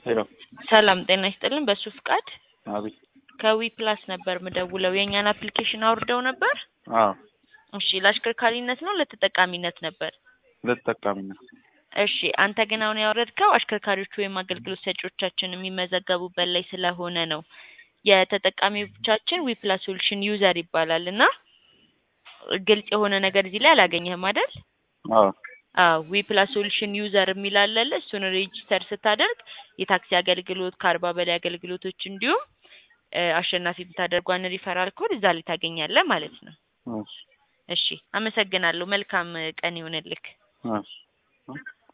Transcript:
ሄሎ ሰላም ጤና ይስጥልን። በሱ ፍቃድ አቤት። ከዊ ፕላስ ነበር ምደውለው። የእኛን አፕሊኬሽን አውርደው ነበር? አዎ እሺ፣ ለአሽከርካሪነት ነው ለተጠቃሚነት ነበር? ለተጠቃሚነት እሺ፣ አንተ ግን አሁን ያወረድከው አሽከርካሪዎች ወይም አገልግሎት ሰጪዎቻችን የሚመዘገቡበት ላይ ስለሆነ ነው። የተጠቃሚዎቻችን ዊ ፕላስ ሶሉሽን ዩዘር ይባላል እና ግልጽ የሆነ ነገር እዚህ ላይ አላገኘህም አይደል? አዎ አዎ ዊ ፕላስ ሶሉሽን ዩዘር የሚል አለለ። እሱን ሬጂስተር ስታደርግ የታክሲ አገልግሎት ከአርባ በላይ አገልግሎቶች እንዲሁም እ አሸናፊ ብታደርጓን ሪፈራል ኮድ እዛ ላይ ታገኛለህ ማለት ነው። እሺ እሺ አመሰግናለሁ። መልካም ቀን ይሁንልክ። እሺ